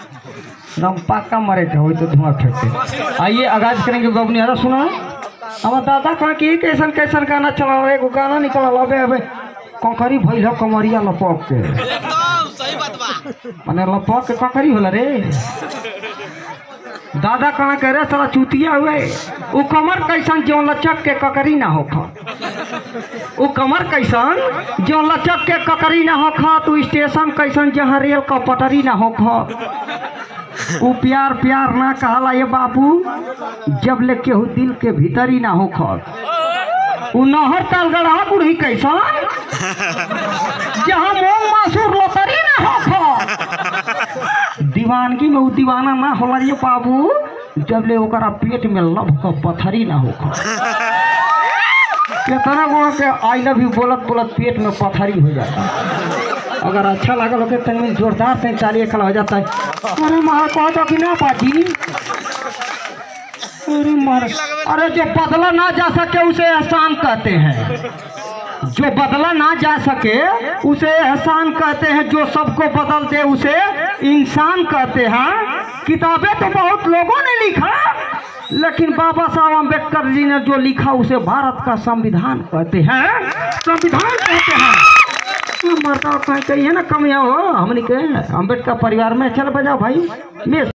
एकदम पक्का मरे थे वही तो धुआं फेंकते आइए आगाज करेंगे बबनी अरे सुना हमार दादा कहा कि कैसन कैसन गाना चला एगो गाना निकल अबे अबे कंकरी भइल हो कमरिया लपक के एकदम सही बात बा माने लपक के कंकरी होला रे दादा कहा कह रहे साला चूतिया हुए उ कमर कैसन जो लचक के ककरी ना होखा उ कमर कैसन जो लचक के ककरी ना होखा तू स्टेशन कैसन जहाँ रेल का पटरी ना होखा उ प्यार प्यार ना कहला ये बाबू जब ले केहू दिल के भीतर ही ना होखा उ नहर ताल गढ़ा बुढ़ी कैसन जहाँ मोंग मासूर लोतरी ना होखा दीवानगी में उ दीवाना ना होला रे बाबू जब ले ओकरा पेट में लभ का पथरी ना होखा कितना गो के आई लव यू बोलत बोलत पेट में पथरी हो जाता अगर अच्छा लागल होके तनी जोरदार से चालिए खड़ा हो जाता है अरे मार कह दो कि ना पाजी अरे मार अरे जो बदला ना जा सके उसे एहसान कहते हैं जो बदला ना जा सके उसे एहसान कहते हैं जो सबको बदल दे उसे इंसान कहते हैं किताबें तो बहुत लोगों ने लिखा लेकिन बाबा साहब अम्बेडकर जी ने जो लिखा उसे भारत का संविधान कहते हैं संविधान कहते हैं मरता कहीं कहीं है ना कमियाँ हो हमने के अम्बेडकर परिवार में चल बजाओ भाई मैं